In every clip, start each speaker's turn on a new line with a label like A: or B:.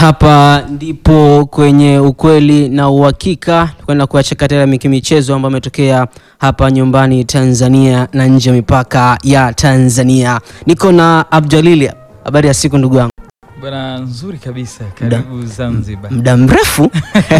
A: Hapa ndipo kwenye ukweli na uhakika, kwenda kuachakatela michezo ambayo ametokea hapa nyumbani Tanzania na nje ya mipaka ya Tanzania. Niko na Abdjalili. Habari ya siku ndugu yangu?
B: Bwana, nzuri kabisa. Karibu Zanzibar.
A: Muda mrefu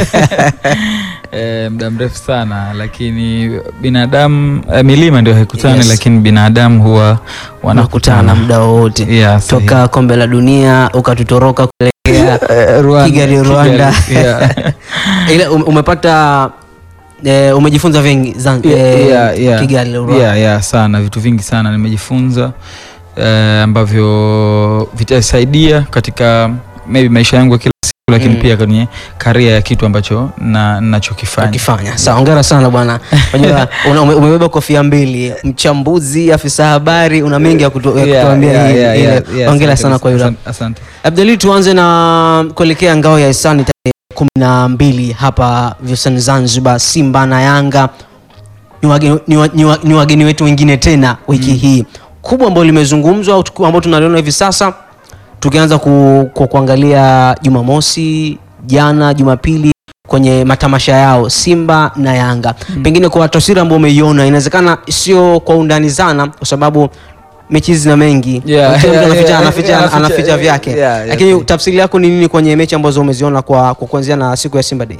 B: E, muda mrefu sana lakini binadamu e, milima ndio haikutani
A: Yes.
B: lakini binadamu huwa
A: wanakutana
B: wanakutana
A: muda wowote
B: Yeah, sahihi.
A: toka kombe la dunia ukatutoroka kuelekea
B: Eh, Rwanda,
A: Kigali, Rwanda.
B: yeah.
A: ile um- umepata eh, umejifunza vingi Zan- eh,
B: Yeah, yeah.
A: Kigali Rwanda.
B: Yeah, yeah, sana vitu vingi sana nimejifunza eh, ambavyo vitasaidia katika maybe maisha yangu ya kila siku lakini
A: Mm.
B: pia kwenye karia ya kitu ambacho na nachokifanya
A: ukifanya sawa. Hongera sana bwana, unajua una- ume- umebeba kofia mbili, mchambuzi, afisa habari, una mengi ya kutu- ya
B: Yeah,
A: kutuambia.
B: yeah,
A: hii-
B: yeah,
A: ile.
B: yeah, yeah,
A: Hongera
B: asante
A: sana kwa hilo.
B: asante, asante.
A: Abdali, tuanze na kuelekea ngao ya hisani tarehe kumi na mbili hapa visiwani Zanzibar, Simba na Yanga ni wageni, ni wa- ni wa- ni wageni wetu wengine tena wiki hii kubwa ambalo limezungumzwa au tuku- ambalo tunaliona hivi sasa, tukianza ku, ku, kuangalia Jumamosi jana, Jumapili kwenye matamasha yao Simba na Yanga, pengine kwa taswira ambayo umeiona, inawezekana sio kwa undani sana, kwa sababu mechi hizi zina mengi
B: Yeah,
A: Kila mtu
B: yeah,
A: anaficha,
B: yeah,
A: anaficha,
B: yeah,
A: anaficha
B: anaficha,
A: vyake
B: yeah, yeah,
A: lakini
B: yeah.
A: tafsiri yako ni nini kwenye mechi ambazo umeziona kwa, kwa kuanzia na siku ya Simba Day?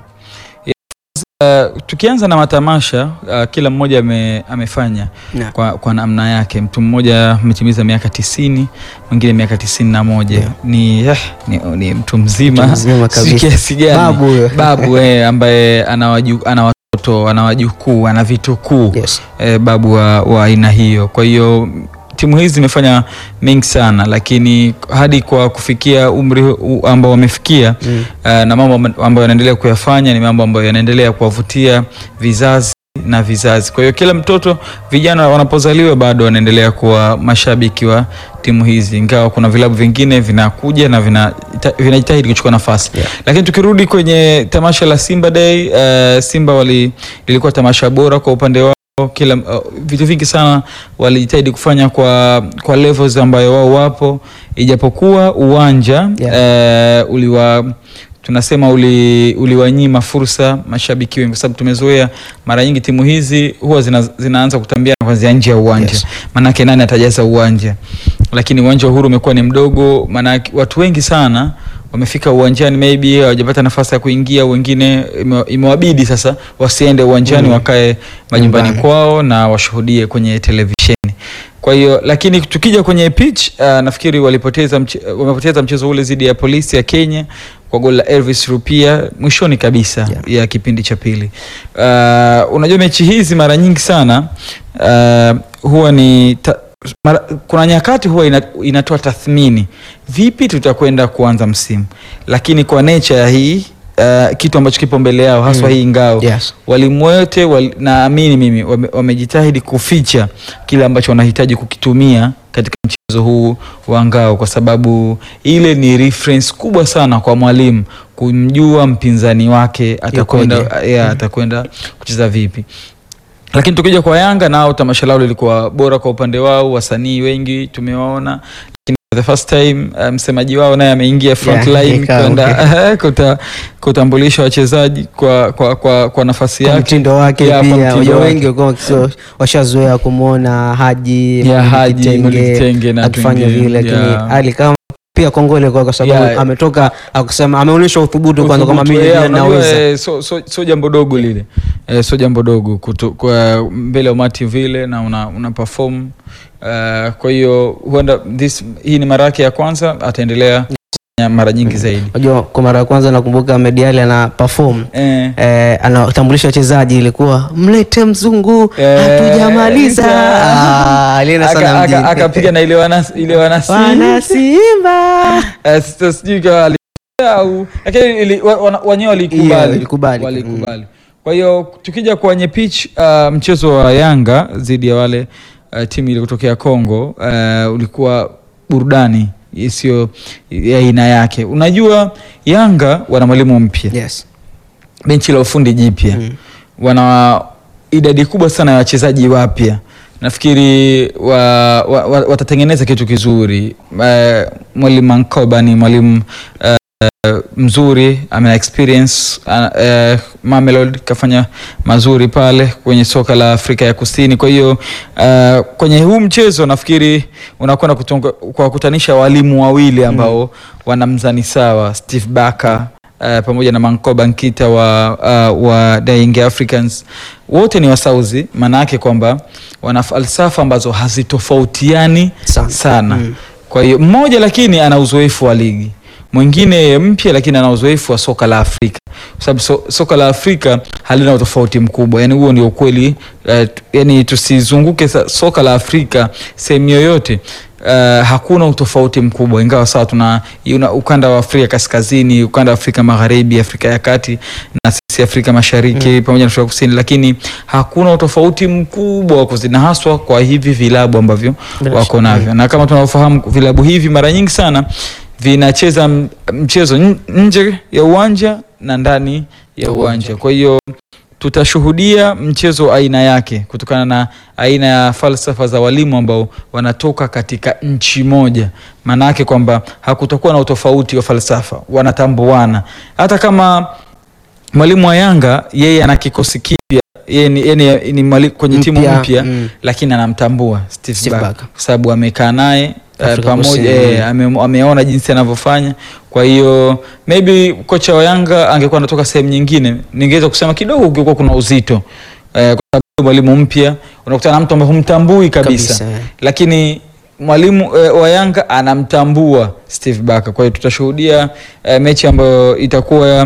B: Uh, tukianza na matamasha uh, kila mmoja ame, amefanya
A: Na.
B: kwa, kwa namna yake. Mtu mmoja ametimiza miaka tisini, mwingine miaka tisini na moja
A: Yeah.
B: ni, eh, ni, ni mtu mzima,
A: Mtu mzima
B: si
A: kabisa.
B: kiasi gani
A: Babu huyo.
B: babu eh, ambaye ana waju- ana watoto ana wajukuu ana vitukuu
A: Yes.
B: eh, babu wa wa aina hiyo. Kwa hiyo timu hizi zimefanya mengi sana, lakini hadi kwa kufikia umri huu ambao wamefikia
A: Mm.
B: uh, na mambo amba- ambayo yanaendelea kuyafanya ni mambo ambayo yanaendelea kuwavutia vizazi na vizazi. Kwa hiyo kila mtoto, vijana wanapozaliwa bado wanaendelea kuwa mashabiki wa timu hizi, ingawa kuna vilabu vingine vinakuja na vinajita- vinajitahidi kuchukua nafasi
A: Yeah.
B: lakini tukirudi kwenye tamasha la Simba Day, uh, Simba wali lilikuwa tamasha bora kwa upande wao kila uh, vitu vingi sana walijitahidi kufanya kwa kwa levels ambayo wao wapo, ijapokuwa uwanja eh, uliwa tunasema uli, uliwanyima fursa mashabiki wengi, kwa sababu tumezoea mara nyingi timu hizi huwa zina, zinaanza kutambia kwanzia nje ya uwanja
A: Yes.
B: maanake nani atajaza uwanja, lakini uwanja wa Uhuru umekuwa ni mdogo, maanake watu wengi sana wamefika uwanjani, maybe hawajapata nafasi ya kuingia, wengine ime- imewabidi sasa wasiende uwanjani,
A: Mm.
B: wakae majumbani
A: Nyumbani.
B: kwao na washuhudie kwenye televisheni. Kwa hiyo lakini tukija kwenye pitch uh, nafikiri walipoteza mche, wamepoteza mchezo ule dhidi ya polisi ya Kenya kwa goli la Elvis Rupia mwishoni kabisa
A: Yeah.
B: ya kipindi cha pili. Uh, unajua mechi hizi mara nyingi sana uh, huwa ni ta, mara, kuna nyakati huwa ina, inatoa tathmini vipi tutakwenda kuanza msimu, lakini kwa nature ya hii uh, kitu ambacho kipo mbele yao haswa
A: Mm.
B: hii ngao
A: Yes.
B: walimu wote wali, naamini mimi wame- wamejitahidi kuficha kile ambacho wanahitaji kukitumia katika mchezo huu wa ngao, kwa sababu ile ni reference kubwa sana kwa mwalimu kumjua mpinzani wake atakwenda
A: Yukoje.
B: yeah, atakwenda kucheza vipi. Lakini tukija kwa Yanga nao tamasha lao lilikuwa bora kwa upande wao, wasanii wengi tumewaona, lakini for the first time uh, msemaji wao naye ameingia front
A: Yeah,
B: line
A: ikawa,
B: kwenda kuta, kutambulisha wachezaji kwa, kwa, kwa, kwa nafasi
A: Kwa
B: yake
A: mtindo wake
B: Yeah, kwa
A: pia,
B: mtindo
A: unajua
B: wake.
A: wengi walikuwa wakisio- washazoea kumwona Haji
B: Yeah,
A: Mohamed
B: Haji, Mohamed Kitenge na
A: akifanya
B: wengine,
A: vile, lakini
B: yeah.
A: Ali kama pia kongole kwa kwa sababu
B: Yeah.
A: ametoka akusema, ameonyesha uthubutu kwanza kwamba mimi
B: Yeah,
A: yeah,
B: unajua,
A: naweza.
B: eh, so, so, so jambo dogo lile eh, so jambo dogo kutu, kwa mbele ya umati vile na una, una perform uh, kwa hiyo huenda this hii ni mara yake ya kwanza, ataendelea kufanya mara nyingi zaidi
A: Unajua kwa mara ya kwanza nakumbuka Mediali ana perform
B: eh,
A: eh, anatambulisha wachezaji, ilikuwa mlete mzungu,
B: Eh,
A: hatujamaliza.
B: ita-
A: Ah, alienda sana
B: aka-
A: mjini.
B: aka- akapiga na ile wana ile wanasi
A: Wana Simba
B: Eh, sasa sijui kama ali- au lakini ili- wa- wana- wenyewe
A: Yeah,
B: walikubali
A: walikubali.
B: walikubali. Kwa hiyo tukija kwenye pitch uh, mchezo wa Yanga dhidi ya wale uh, timu ile kutokea Kongo uh, ulikuwa burudani isiyo ya aina yake. Unajua Yanga wana mwalimu mpya
A: yes.
B: benchi la ufundi jipya
A: Mm.
B: wana idadi kubwa sana ya wachezaji wapya nafikiri wa, wa, wa, watatengeneza kitu kizuri. Uh, mwalimu Mankoba ni mwalimu uh, mzuri ana experience uh, uh, Mamelodi kafanya mazuri pale kwenye soka la Afrika ya Kusini. Kwa hiyo uh, kwenye huu mchezo nafikiri unakwenda kutonga- kuwakutanisha walimu wawili ambao wana mzani sawa, Steve Barker uh, pamoja na Mankoba Nkita wa, uh, wa The Young Africans wote ni wasauzi, maana yake kwamba wana falsafa ambazo hazitofautiani
A: Sana.
B: sana,
A: Mm.
B: kwa hiyo mmoja lakini ana uzoefu wa ligi, mwingine mpya lakini ana uzoefu wa soka la Afrika, kwa sababu so, soka la Afrika halina utofauti mkubwa. Yani huo ndio ukweli. Uh, yani tusizunguke sa, soka la Afrika sehemu yoyote Uh, hakuna utofauti mkubwa, ingawa sawa tuna una, ukanda wa Afrika kaskazini, ukanda wa Afrika magharibi, Afrika ya kati na sisi Afrika mashariki pamoja na Afrika kusini, lakini hakuna utofauti mkubwa wa kuzidi, na haswa kwa hivi vilabu ambavyo
A: Bila
B: wako
A: shaka.
B: navyo, na kama tunavyofahamu vilabu hivi mara nyingi sana vinacheza m- mchezo n- nje ya uwanja na ndani ya uwanja. Kwa hiyo tutashuhudia mchezo wa aina yake kutokana na aina ya falsafa za walimu ambao wanatoka katika nchi moja. Maana yake kwamba hakutakuwa na utofauti wa falsafa, wanatambuana. Hata kama mwalimu wa Yanga yeye ana kikosi kipya, yeye ni, yeye ni, ni mwali, kwenye timu
A: Mpya,
B: mpya
A: mm.
B: lakini anamtambua Steve,
A: Steve
B: Barker
A: Barker.
B: kwa sababu amekaa naye eh,
A: Afrika
B: pamoja
A: Kusini,
B: eh,
A: mm.
B: ame, ameona jinsi anavyofanya. Kwa hiyo maybe kocha wa Yanga angekuwa anatoka sehemu nyingine, ningeweza kusema kidogo ungekuwa kuna uzito eh, kwa sababu mwalimu mpya unakutana na mtu ambaye humtambui kabisa,
A: Kabisa, eh.
B: lakini mwalimu eh, wa Yanga anamtambua Steve Barker. Kwa hiyo tutashuhudia eh, mechi ambayo itakuwa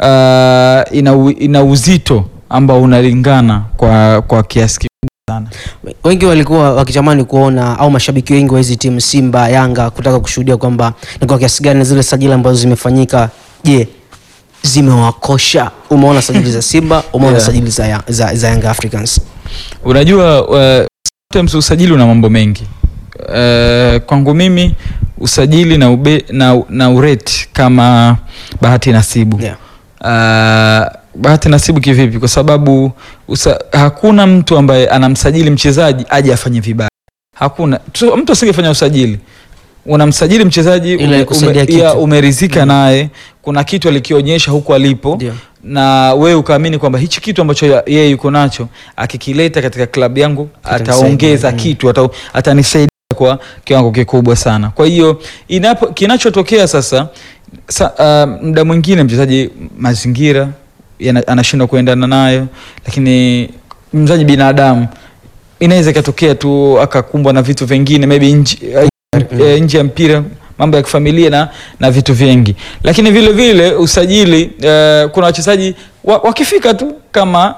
B: uh, ina, u- ina uzito ambao unalingana kwa, kwa kiasi kikubwa sana.
A: wengi walikuwa wakitamani kuona au mashabiki wengi wa hizi timu Simba, Yanga kutaka kushuhudia kwamba ni kwa kiasi gani zile sajili ambazo zimefanyika, je, zimewakosha? Umeona sajili za Simba, umeona
B: Yeah.
A: sajili za, ya- za, za Young Africans.
B: Unajua uh, sometimes usajili una mambo mengi uh, kwangu mimi usajili na, ube, na, na ureti kama bahati nasibu
A: Yeah.
B: uh, bahati nasibu kivipi? Kwa sababu usa, hakuna mtu ambaye anamsajili mchezaji aje afanye vibaya. Hakuna tu, mtu asingefanya usajili unamsajili mchezaji
A: Ili
B: ume,
A: kusaidia
B: ume, ya,
A: kitu.
B: umerizika naye, kuna kitu alikionyesha huko alipo
A: Ndio.
B: na wewe ukaamini kwamba hichi kitu ambacho ya- yeye yuko nacho akikileta katika klabu yangu
A: Kitanisaidia,
B: ataongeza
A: mm.
B: kitu ata, atanisaidia kwa kiwango kikubwa sana. Kwa hiyo inapo kinachotokea sasa sa, uh, muda mwingine mchezaji mazingira yana- anashindwa kuendana nayo, lakini mchezaji binadamu inaweza ikatokea tu akakumbwa na vitu vingine maybe nje eh, nje ya mpira mambo ya kifamilia na, na vitu vingi, lakini vile vile usajili eh, kuna wachezaji wa, wakifika tu kama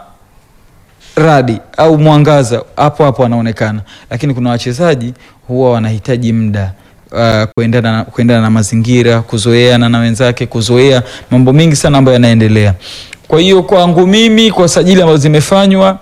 B: radi au mwangaza hapo hapo wanaonekana, lakini kuna wachezaji huwa wanahitaji muda uh, kuendana, na- kuendana na mazingira, kuzoeana na wenzake, kuzoea mambo mengi sana ambayo yanaendelea. Kwa hiyo kwangu mimi, kwa sajili ambazo zimefanywa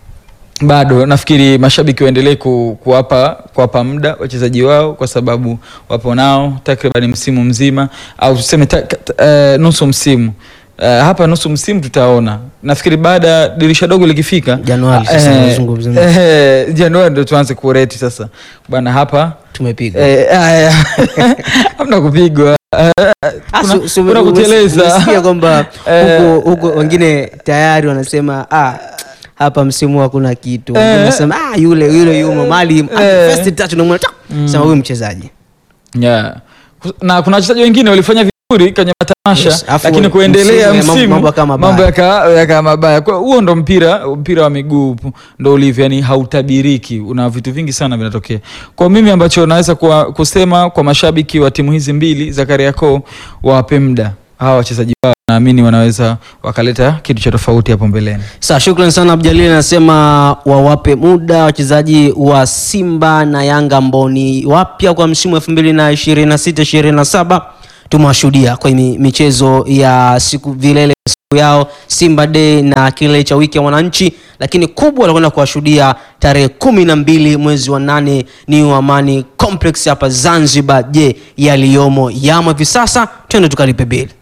B: bado nafikiri mashabiki waendelee ku, kuwapa kuwapa muda wachezaji wao kwa sababu wapo nao takriban msimu mzima au tuseme ta, ta, eh, nusu msimu. Uh, hapa nusu msimu tutaona. Nafikiri baada ya dirisha dogo likifika
A: Januari sasa
B: eh,
A: tunazungumzia.
B: eh, Januari ndo tuanze kureti sasa bwana hapa
A: Tumepigwa.
B: eh, aya. hamna kupigwa Eh,
A: Ah,
B: kuna-
A: su- su-
B: kuna
A: umes-
B: kuteleza.
A: umesikia kwamba
B: Eh.
A: huko huko wengine tayari wanasema ah, hapa msimu hakuna kitu. Wengine
B: Eh.
A: wanasema ah, yule yule yumo mali ah,
B: Eh.
A: first touch unamwona tak, sema huyu mchezaji.
B: yeah. na kuna wachezaji wengine walifanya vizuri kwenye matamasha
A: Yes, afu
B: lakini kuendelea
A: msimu,
B: msimu
A: mambo yakawa mabaya.
B: mambo yaka- yakawa mabaya. Kwa huo ndo mpira mpira wa miguu ndo ulivyo, yani hautabiriki, una vitu vingi sana vinatokea. Kwa mimi ambacho naweza kuwa, kusema kwa mashabiki wa timu hizi mbili za Kariakoo wawape muda hawa wachezaji wao, naamini wanaweza wakaleta kitu cha tofauti hapo mbeleni.
A: Sawa, shukrani sana Abdalili. Anasema wawape muda wachezaji wa Simba na Yanga ambao ni wapya kwa msimu elfu mbili na ishirini na sita ishirini na saba tumewashuhudia kwenye michezo ya siku vilele siku yao Simba Day na kilele cha wiki ya wananchi, lakini kubwa wanakwenda kuwashuhudia tarehe kumi na mbili mwezi wa nane New Amani Complex hapa Zanzibar. Je, yaliyomo yamo hivi sasa? Twende tukalipe bili.